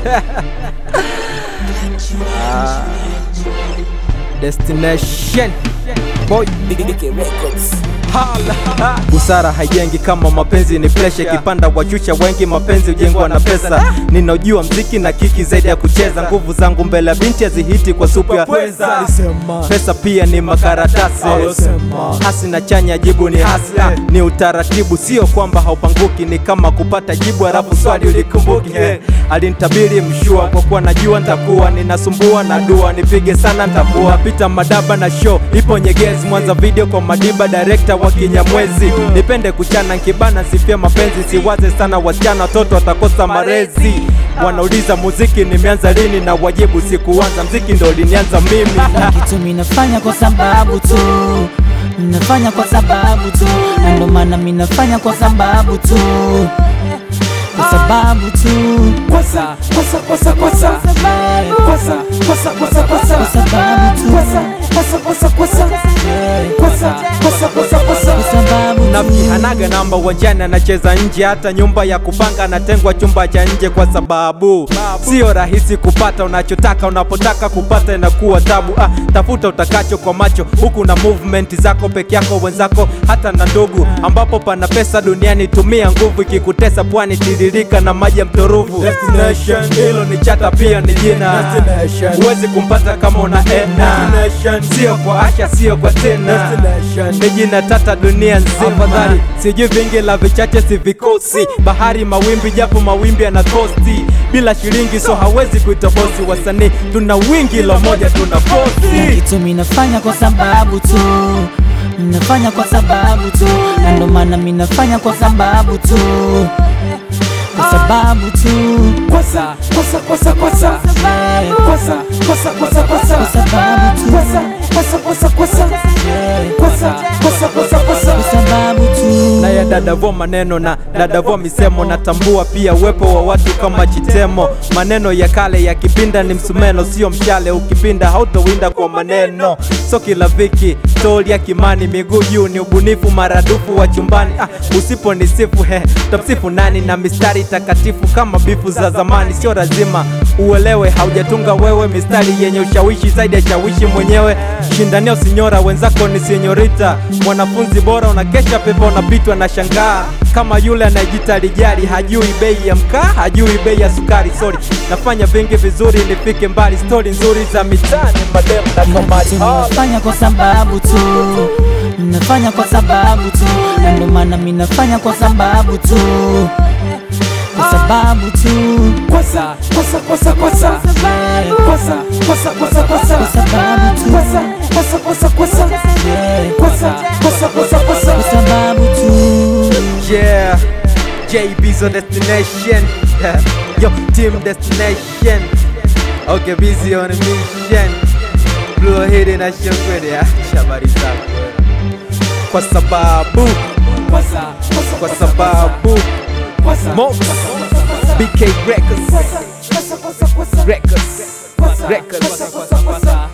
Ah, Destination Boy Hala. Busara haijengi kama mapenzi ni presha, kipanda wachusha wengi, mapenzi hujengwa na pesa. Ninajua mziki na kiki zaidi ya kucheza, nguvu zangu mbele ya binti hazihiti kwa supu ya pweza. Pesa pia ni makaratasi, hasi na chanya, jibu ni hasla, ni utaratibu, sio kwamba haupanguki, ni kama kupata jibu halafu swali ulikumbuki. Hey, alinitabiri mshua kwa kuwa najua ntakuwa ninasumbua na dua, nipige sana ntakuwa pita madaba na show ipo Nyegezi, Mwanza video kwa Madiba, director wa Kinyamwezi. Nipende kuchana nkibana, sifia mapenzi, siwaze sana wasichana, watoto watakosa marezi. Wanauliza muziki nimeanza lini, na wajibu sikuanza, mziki ndo linianza mimi. kitu minafanya kwa sababu tu minafanya kwa sababu tu na ndo maana minafanya kwa sababu tu kwa sababu tu Kwasa, kwasa, kwasa, kwasa. Kwasa, kwasa, kwasa, kwasa. kwa sababu tu Kwasa, kwasa, kwasa. Kwasa, kwasa, kwasa, kwasa. kwa sababu Nafiki tu hanaga namba uwanjani, anacheza nje, hata nyumba ya kupanga anatengwa chumba cha nje, kwa sababu sio rahisi kupata unachotaka. Unapotaka kupata inakuwa tabu. Ah, tafuta utakacho kwa macho, huku na movement zako peke yako, wenzako hata na ndugu. Ambapo pana pesa duniani, tumia nguvu, ikikutesa pwani tiririka na maji ya mtoruvu. Destination, hilo ni chata, pia ni jina. Huwezi kumpata kama una ena, sio kwa Asha, sio kwa tena ni jina tata dunia nzima. Afadhali sijui vingi la vichache si vikosi, bahari mawimbi, japo mawimbi yana kosti. Bila shilingi so hawezi kuita bosi. Wasanii tuna wingi, lo moja tuna na kosi. kitu minafanya kwa sababu tu minafanya kwa sababu tu na ndo maana minafanya kwa sababu tu kwa sababu tu Kwasa, kwasa, kwasa, kwasa. Kwasa, kwasa, kwasa, kwasa. kwa sababu tu Kwasa, kwasa, kwasa, kwasa. Kwasa, kwasa, kwasa, kwasa. kwa sababu tu na ya dadavo maneno na dadavo misemo. Natambua pia uwepo wa watu kama Chitemo. Maneno ya kale ya kipinda ni msumeno, sio mshale. Ukipinda hautowinda kwa maneno. So kila viki stori ya Kimani, miguu juu ni ubunifu maradufu wa chumbani. Ah, usipo nisifu he, utamsifu nani? Na mistari takatifu kama bifu za zamani, sio lazima uelewe, haujatunga wewe mistari yenye ushawishi zaidi ya shawishi mwenyewe. Shindania usinyora, wenzako ni senyorita. Mwanafunzi bora unakesha pepa, unapitwa na shangaa kama yule anayejita lijali, hajui bei ya mkaa, hajui bei ya sukari. Sorry, nafanya vingi vizuri nifike mbali, stori nzuri za mitaani, mademu na kamari. kitu minafanya kwa sababu tu minafanya kwa sababu tu na ndo maana minafanya kwa sababu tu kwa sababu tu Kwasa, kwasa, kwasa, kwasa. Kwasa, kwasa, kwasa, kwasa. kwa sababu tu Kwasa, kwasa, kwasa, kwasa. Kwasa, kwasa, kwasa, kwasa. kwa sababu tu Yeah, JB's on destination. Yo, team destination. Okay, busy on a mission. Blue hidden na shangwe ya shabari zako. Kwa sababu kwa sababu Mox BK Records Records Records